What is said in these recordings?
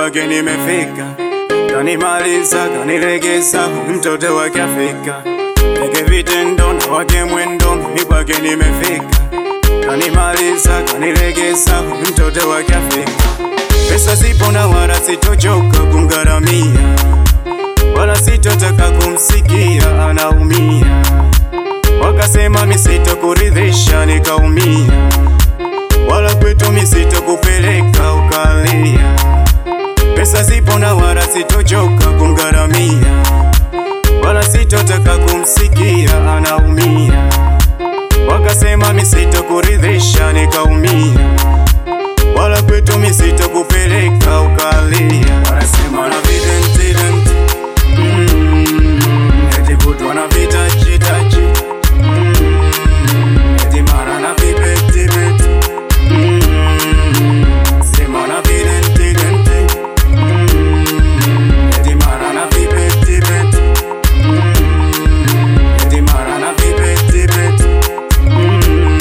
kwake nimefika, kanimaliza kanilegeza, mtoto wake Afrika, peke vitendo na wake mwendo, mimi kwake nimefika, kanimaliza kanilegeza, mtoto wake Afrika. Pesa zipo na wala sitochoka kumgharamia, wala sitotaka kumsikia anaumia. Wakasema misitokuridhisha, nikaumia, wala kwetu misitokupeleka ukalia. Pesa zipo na wala sitochoka kumgharamia, wala sitotaka kumsikia anaumia. Wakasema misitokuridhisha, nikaumia, wala kwetu misitokupeleka ukalia. Wanasema na videntident mm, eti kutwa na vitajitaji mm, eti mara na vibetibeti mm, sema na videntident mm, eti mara na vibetibeti mm, eti mara na vibetibeti mm,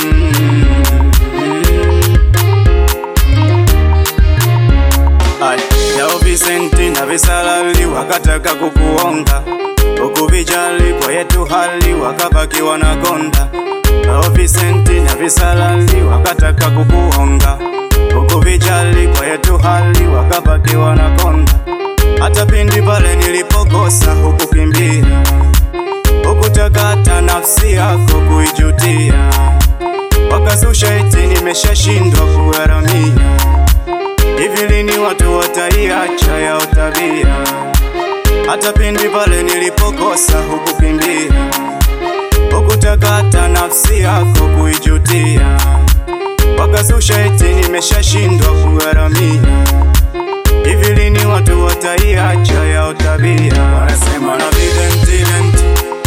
Ai, yao Vicenti na Visalali wakataka kukuonga, ukuvijali kwa yetu hali wakabaki wanakonda. Yao Vicenti na Visalali wakataka kukuonga, ukuvijali kwa yetu hali wakabaki wanakonda. Hata pindi pale nilipokosa hukukimbia, hukutaka hata nafsi yako kuijutia, wakazusha eti nimeshashindwa kugharamia Hivi lini watu wataiacha yao tabia? Hata pindi pale nilipokosa hukukimbia, hukutaka hata nafsi yako kuijutia, wakazusha eti nimeshashindwa kugharamia. Hivi lini watu wataiacha yao tabia? Wanasema na videntident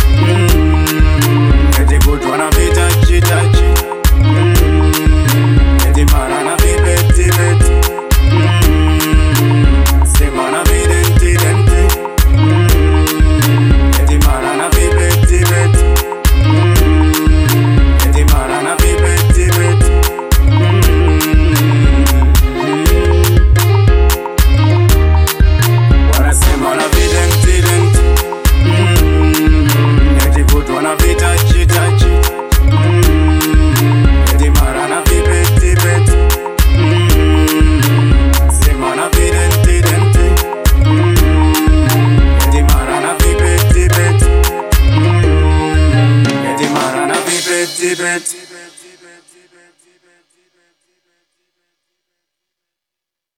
mm, eti kutwa na vitajitaji mm, eti mara na vibetibeti Mm, sema na videntidenti Mm, eti mara na vibetibeti Mm, eti mara na vibetibeti Mm, wanasema na videntidenti Mm, eti kutwa na vitajitaji Mm, eti mara na vibetibeti Mm, sema na videntidenti Mm, eti mara na vibetibeti Mm, eti mara na vibetibeti